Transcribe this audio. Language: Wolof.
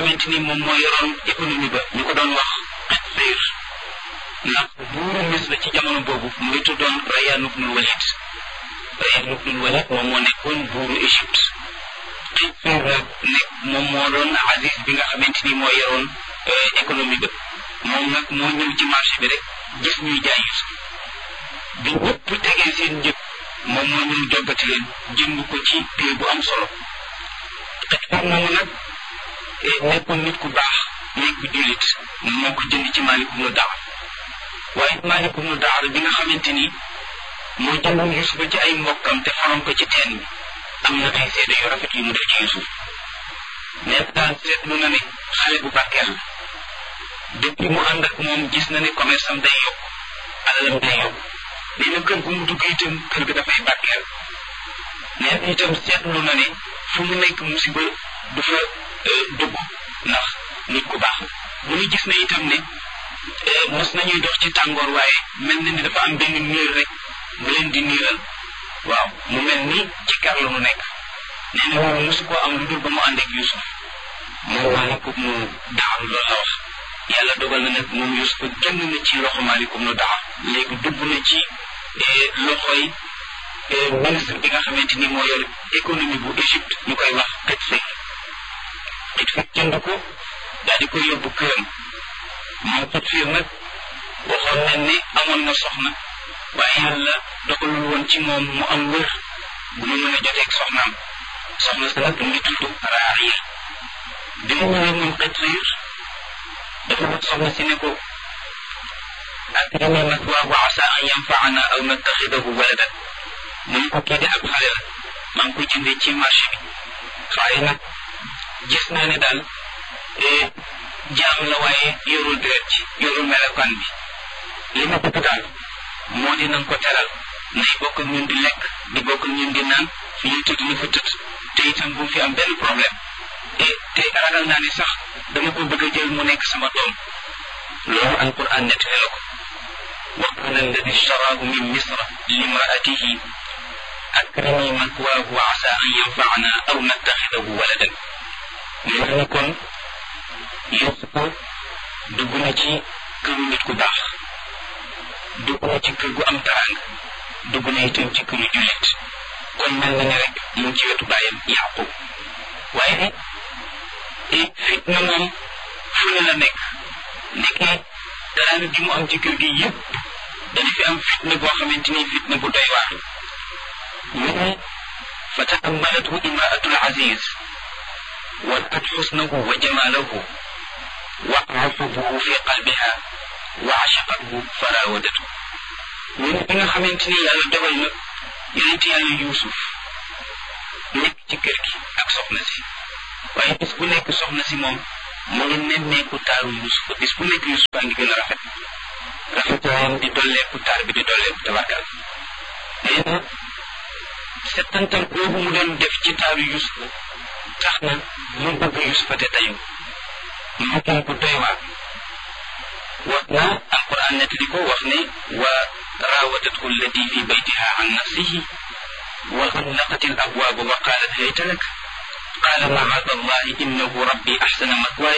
xamante ni moom moo yoroon économie ba ñu ko doon wax Qitfir ndax buuru Misra ci jamono boobu mu ngi tuddoon Rayyan ibnul Walid Rayyan ibnul Walid moom moo nekkoon buuru Égypte Qitfir nag nekk moom moo doon Aziz bi nga xamante ni moo yoroon économie ba moom nag moo ñëw ci marché bi rek gis ñuy jaay Yusuf bi ñëpp tegee seen njëg moom moo ñëw joggati leen jënd ko ci prix bu am solo Qitfir moomu nag nekkoon nit ku baax nekk bu jullit moo ko jënd ci Maalik ibnu Daar waaye Maalik ibnu Daar bi nga xamante ni moo jëndoon Yusuf ci ay mbokkam te faroon ko ci teen bi am na ay seede yu rafet yu mu def ci Yusuf mais daal seetlu na ne xale bu barkeel la depuis mu ànd ak moom gis na ne commerce am day yokk alalam day yokk nee na kër gu mu dugg itam kër ga dafay barkeel nee na itam seetlu na ne fu mu nekk musiba du fa dugg ndax nit ku baax la mu ngi gis na itam ne mos nañuy dox ci tàngoor waaye mel na ni dafa am benn niir rek bu leen di niiral waaw mu mel ni ci kar la mu nekk nee na moom mosu koo am lu dul ba mu ànd ak Yusuf moom Maalikum nu Daar loolu la wax yàlla dogal na nag moom Yusuf génn na ci loxo Maalikum nu Daar léegi dugg na ci loxoy ministre bi nga xamante ni moo yor économie bu Égypte ñu koy wax Qitfir Qitfir jënd ko daal di koy yóbbu këram moom Qitfir nag waxoon nañ ne amoon na soxna waaye yàlla dogalul woon ci moom mu am wër bu mu mën a joteeg soxnaam soxna sa nag mu ngi tudd Raariya bi mu ñëwee moom Qitfir dafa wax soxna si ne ko akrimi mathwaahu asa an yanfaana aw nattaxidahu waladan mu ne ko kii de ab xale la maa ngi ko jëndee ci marché bi waaye nag gis naa ne daal jaam la waaye yorul deret ci yorul melokaan bi li ma bëgg daal moo di nanga ko teral nay bokk ak ñun di lekk di bokk ak ñun di naan fi ñuy tëdd ni fa tëdd te itam bu fi am benn problème te te ragal naa ne sax dama ko bëgg a jël mu nekk sama doom loolu alquran nettali la ko wa qala alladi ishtaraahu min misra limraatihi akrimi mathwaahu asa an yanfaana aw nattaxidahu waladan mu ne kon Yuusufa dugg na ci këru nit ku baax dugg na ci kër gu am taraanga dugg na itam ci këru jullit kon mel na ne rek mu ngi ci wetu bàyyam Yaqub waaye fitna moom fu ne la nekk nekkee taraanga gi mu am ci kër gi yëpp dana fi am fitna boo xamante ni fitna bu doy waar mu ne fa taammalathu imraatul aziz ورأت حسنه وجماله وعرفه في قلبها وعشقته فراودته من بيغا خامتيني يالا دوgal na yonent yàlla yuusuf nekk ci kër gi ak soxna si waaye bis bu nekk soxna si moom mu ngi nemmeeku taaru yuusuf bis bu nekk yuusuf a ngi gën a rafet rafetaayam di dolleeku taar bi di dolleeku tabarkal nee na settantal boobu mu doon def ci taaru yuusuf tax na mu bëgg yusufa te tayu mu kii ku doy waar wax na alquran nettali ko wax ne wa raawadathu allati fi baytiha an nafsihi wa xallaqat al abwaaba wa qaalat hayta lak qaala macaada allahi innahu rabbi axsana mathwaaya